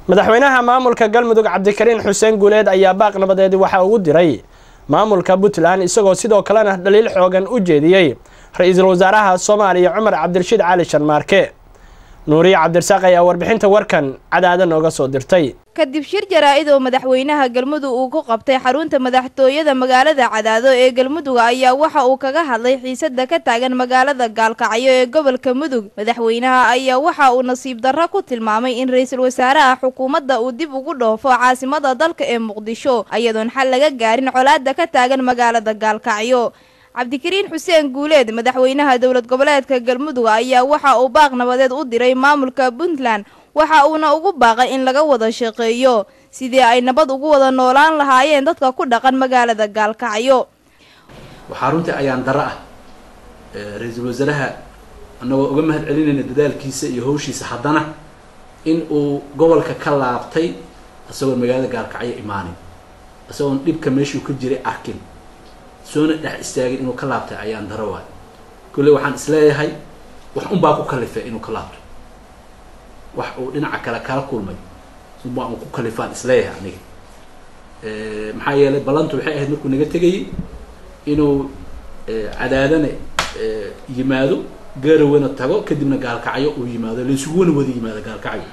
madaxweynaha maamulka galmudug cabdikariin xuseen guuleed ayaa baaq nabadeed waxa ugu diray maamulka puntland isagoo sidoo kalena dhaliil xoogan u jeediyey ra-iisul wasaaraha soomaaliya cumar cabdirashiid cali sharmaarke nuuriye cabdirasaaq ayaa warbixinta warkan cadaada nooga soo dirtay kadib shir jaraa-id oo madaxweynaha galmudug uu ku qabtay xarunta madaxtooyada magaalada cadaado ee galmudug ayaa waxa uu kaga hadlay xiisada ka taagan magaalada gaalkacyo ee gobolka mudug madaxweynaha ayaa waxa uu nasiib darro ku tilmaamay in ra-iisul wasaaraha xukuumadda uu dib ugu dhoofo caasimada dalka ee muqdisho iyadoon xal laga gaarin colaada ka taagan magaalada gaalkacyo cabdikariin xuseen guuleed madaxweynaha dowlad goboleedka galmudug ayaa waxa uu baaq nabadeed u diray maamulka puntland waxa uuna ugu baaqay in laga wada shaqeeyo sidii ay nabad ugu wada noolaan lahaayeen dadka ku dhaqan magaalada gaalkacyo waxaa runtii ayaan daro ah ra-iisul wasaaraha annagoo uga mahad celinayna dadaalkiisa iyo hawshiisa haddana in uu gobolka ka laabtay isagoon magaalada gaalkacyo imaanin isagoon dhibka meeshuu ka jiray arkin soona dhex istaagin inuu ka laabtay ayaan daro waay kolley waxaan isleeyahay wax unbaa ku kalifay inuu ka laabto wax uu dhinaca kale kala kulmay unbaa uu ku kalifaan isleeyahay aniga maxaa yeelay ballantu waxay ahayd markuu naga tegayay inuu cadaadane yimaado gaarawana tago kadibna gaalkacyo uu yimaado laysuguna wada yimaado gaalkacyo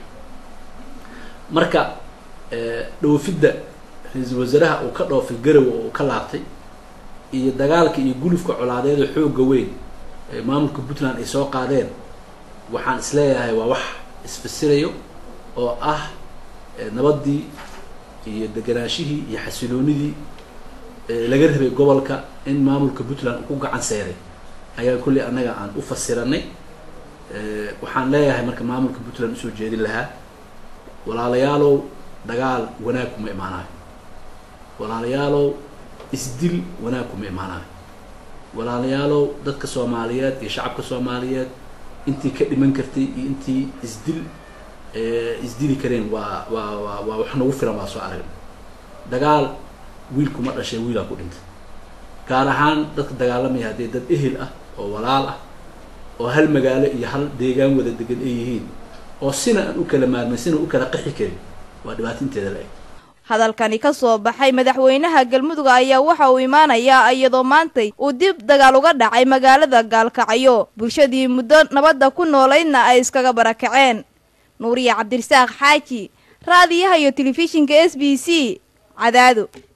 marka dhoofidda ra-iisul wasaaraha uu ka dhoofay garawa oo uu ka laabtay iyo dagaalka iyo gulufka colaadeeda xoogga weyn ee maamulka puntland ay soo qaadeen waxaan isleeyahay waa wax isfasirayo oo ah nabaddii iyo deganaashihii iyo xasiloonidii laga rabay gobolka in maamulka puntland uu ku gacan seeray ayaa kolley annaga aan u fasiranay waxaan leeyahay marka maamulka puntland usoo jeedin lahaa walaalayaalow dagaal wanaag kuma imaanayo walaalayaalow isdil wanaag kuma imaanayo walaalayaalow dadka soomaaliyeed iyo shacabka soomaaliyeed intii ka dhiman kartay iyo intii isdil isdili kareen waa waa waa waa wax nagu filan waa soo aragna dagaal wiil kuma dhashay wiilaa ku dhintay gaar ahaan dadka dagaalamaya haddee dad ehel ah oo walaal ah oo hal magaalo iyo hal deegaan wada degan ay yihiin oo sina aan u kala maarmay sina u kala qaxi karin waa dhibaato inteeda la-eg hadalkani ka soo baxay madaxweynaha galmudug ayaa waxa uu imaanayaa iyadoo maantay uu dib dagaal uga dhacay magaalada gaalkacyo bulshadii muddo nabadda ku noolaydna ay iskaga barakaceen nuuriye cabdirasaaq xaaji raadiyaha iyo telefishinka s b c cadaado